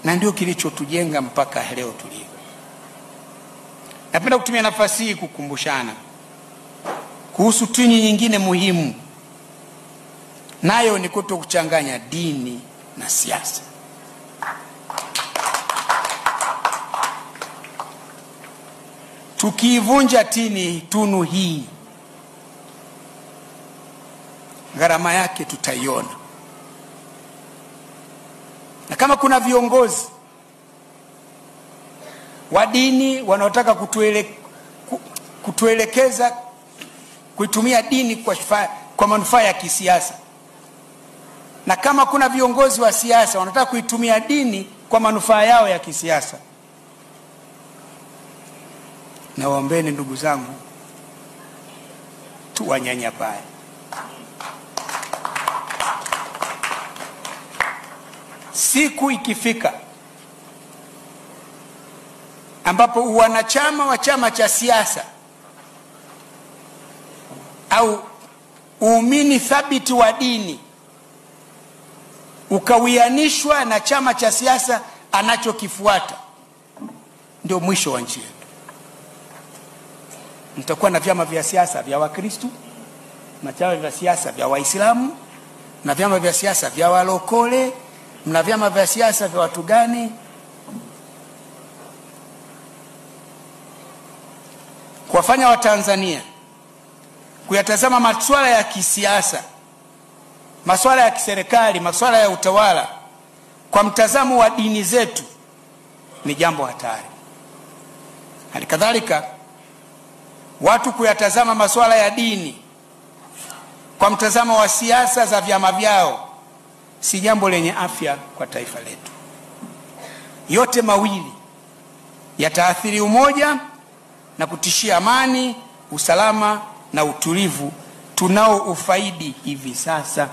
na ndio kilichotujenga mpaka leo tulivyo. Napenda kutumia nafasi hii kukumbushana kuhusu tini nyingine muhimu, nayo ni kuto kuchanganya dini na siasa. Tukiivunja tini tunu hii, gharama yake tutaiona, na kama kuna viongozi wa dini wanaotaka kutuele, kutuelekeza kuitumia dini kwa, kwa manufaa ya kisiasa, na kama kuna viongozi wa siasa wanataka kuitumia dini kwa manufaa yao ya kisiasa, nawaombeni ndugu zangu, tuwanyanyapae. Siku ikifika ambapo uwanachama wa chama cha siasa au uumini thabiti wa dini ukawianishwa na chama cha siasa anachokifuata, ndio mwisho wa nchi yetu. Mtakuwa na vyama vya siasa vya Wakristu na vyama vya siasa vya Waislamu na vyama vya siasa vya walokole na vyama vya siasa vya watu gani? kuwafanya Watanzania kuyatazama masuala ya kisiasa, masuala ya kiserikali, masuala ya utawala kwa mtazamo wa dini zetu ni jambo hatari. Hali kadhalika watu kuyatazama masuala ya dini kwa mtazamo wa siasa za vyama vyao si jambo lenye afya kwa taifa letu. Yote mawili yataathiri umoja na kutishia amani, usalama na utulivu tunao ufaidi hivi sasa.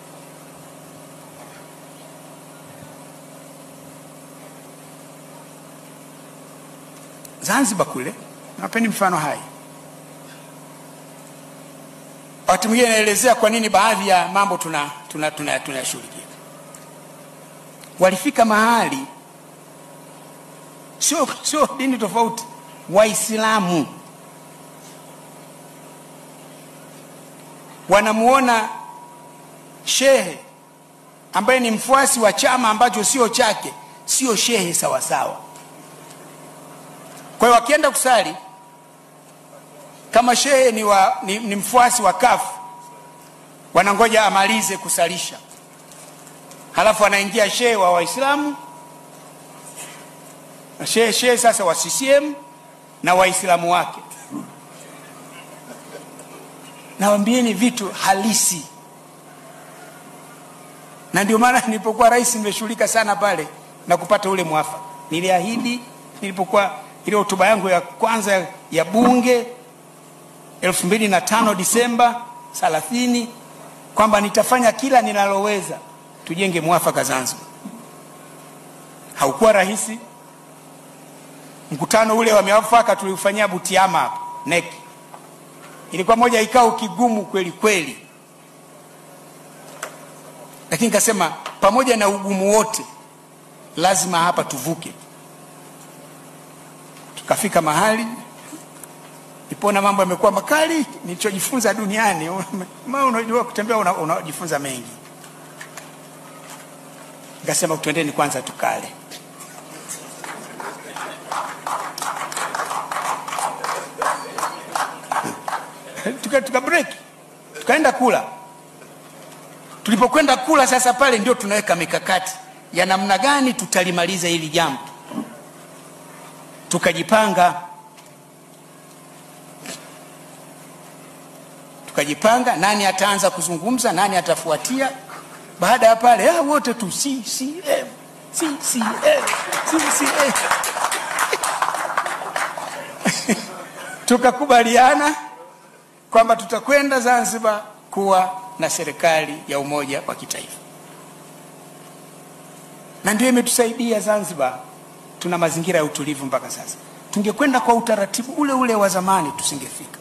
Zanzibar kule, napeni mfano hai. Wakati mwingine naelezea kwa nini baadhi ya mambo tunayashughulikia. Tuna, tuna, tuna walifika mahali sio sio dini tofauti Waislamu wanamuona shehe ambaye ni mfuasi wa chama ambacho sio chake, sio shehe sawasawa. Kwa hiyo wakienda kusali, kama shehe ni, wa, ni, ni mfuasi wa kafu, wanangoja amalize kusalisha, halafu anaingia shehe wa Waislamu, shehe shehe sasa wa CCM na waislamu wake. Nawambieni vitu halisi, na ndio maana nilipokuwa rais nimeshughulika sana pale na kupata ule mwafaka. Niliahidi nilipokuwa ile hotuba yangu ya kwanza ya bunge elfu mbili na tano Disemba thelathini kwamba nitafanya kila ninaloweza tujenge mwafaka Zanzibar. Haukuwa rahisi. Mkutano ule wa mwafaka tuliufanyia Butiama hapa neki, ilikuwa moja ikao kigumu kweli kweli, lakini nikasema pamoja na ugumu wote lazima hapa tuvuke. Tukafika mahali nipona mambo yamekuwa makali. Nilichojifunza duniani, unajua kutembea, unajifunza una mengi. Nikasema tuendeni kwanza tukale. tuka, tuka break tukaenda kula. Tulipokwenda kula sasa, pale ndio tunaweka mikakati ya namna gani tutalimaliza hili jambo. Tukajipanga, tukajipanga, nani ataanza kuzungumza, nani atafuatia. Baada ya pale ah, wote tu CCM CCM CCM tukakubaliana kwamba tutakwenda Zanzibar kuwa na serikali ya umoja wa kitaifa, na ndio imetusaidia Zanzibar. Tuna mazingira ya utulivu mpaka sasa. Tungekwenda kwa utaratibu ule ule wa zamani, tusingefika.